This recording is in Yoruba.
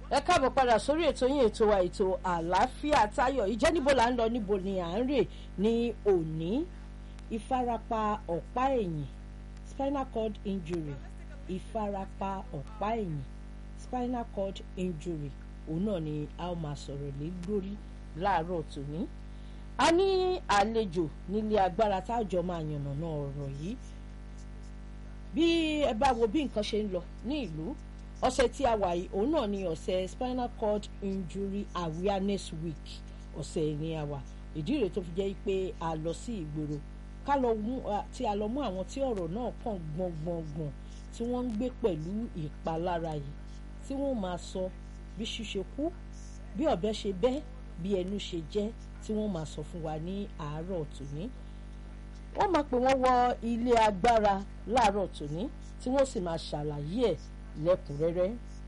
ẹ káàbọ̀ padà sórí ètò yín ètò wa ètò àlàáfíà táyọ̀ ìjẹ́ níbo là ń lọ níbo ni à ń rè ní òní ìfarapa ọ̀pá ẹ̀yìn spinal cord injury ìfarapa ọ̀pá ẹ̀yìn spinal cord injury òun náà ni a ó máa sọ̀rọ̀ lé lórí láàárọ̀ tòní a ní àlejò nílé agbára táàjọ máa yànnàná ọ̀rọ̀ yìí bí ẹ bá wo bí nǹkan ṣe ń lọ ní ìlú ọ̀sẹ̀ tí a wà yìí òun náà ni ọ̀sẹ̀ spinal cord injury awareness week ọ̀sẹ̀ ni a wà ìdí rèé tó fi jẹ́ pé a lọ sí ìgboro ká lọ mú tí a lọ mú àwọn tí ọ̀rọ̀ náà kàn gbọ̀ngbọ̀ngbọ̀n tí wọ́n ń gbé pẹ̀lú ìpalára yìí tí wọ́n máa sọ bí ṣíṣe kú bí ọ̀bẹ ṣe bẹ́ bí ẹnu ṣe jẹ́ tí wọ́n máa sọ fún wa ní àárọ̀ tòní wọ́n máa pè wọ́n wọ ilé agbára láàárọ̀ tòní tí wọ́n sì máa ṣàlàyé ẹ̀ lẹ́kùnrẹ́rẹ́